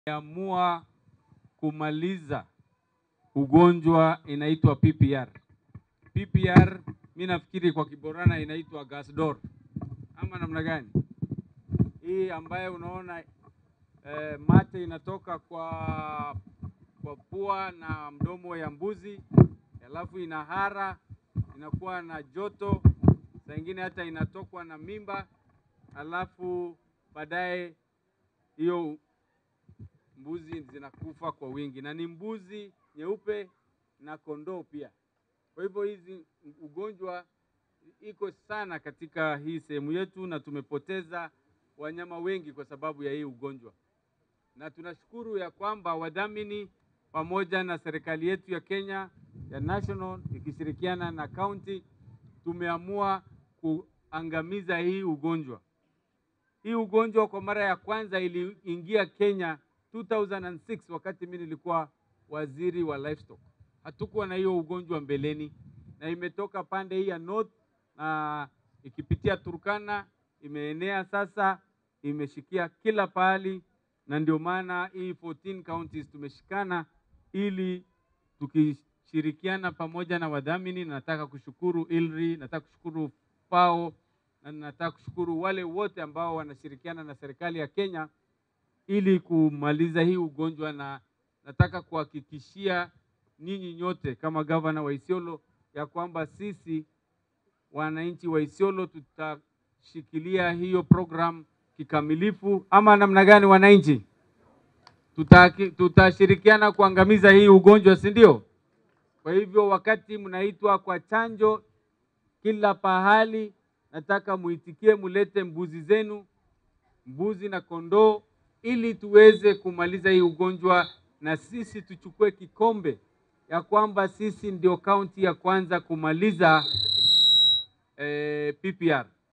amua kumaliza ugonjwa inaitwa PPR. PPR mi nafikiri kwa Kiborana inaitwa Gasdor ama namna gani? Hii ambayo unaona eh, mate inatoka kwa kwa pua na mdomo ya mbuzi, alafu inahara, inakuwa na joto, saa ingine hata inatokwa na mimba, alafu baadaye hiyo mbuzi zinakufa kwa wingi, na ni mbuzi nyeupe na kondoo pia. Kwa hivyo hizi ugonjwa iko sana katika hii sehemu yetu, na tumepoteza wanyama wengi kwa sababu ya hii ugonjwa, na tunashukuru ya kwamba wadhamini pamoja na serikali yetu ya Kenya ya national ikishirikiana na county tumeamua kuangamiza hii ugonjwa. Hii ugonjwa kwa mara ya kwanza iliingia Kenya 2006 wakati mimi nilikuwa waziri wa livestock. Hatukuwa na hiyo ugonjwa mbeleni, na imetoka pande hii ya north na ikipitia Turkana imeenea sasa, imeshikia kila pahali, na ndio maana hii 14 counties tumeshikana ili tukishirikiana pamoja na wadhamini. Nataka kushukuru ILRI, nataka kushukuru FAO na nataka kushukuru wale wote ambao wanashirikiana na serikali ya Kenya ili kumaliza hii ugonjwa, na nataka kuhakikishia nyinyi nyote kama gavana wa Isiolo ya kwamba sisi wananchi wa Isiolo tutashikilia hiyo program kikamilifu, ama namna gani wananchi? Tutaki, tutashirikiana kuangamiza hii ugonjwa, si ndio? Kwa hivyo wakati mnaitwa kwa chanjo kila pahali, nataka muitikie, mulete mbuzi zenu, mbuzi na kondoo, ili tuweze kumaliza hii ugonjwa na sisi tuchukue kikombe ya kwamba sisi ndio kaunti ya kwanza kumaliza eh, PPR.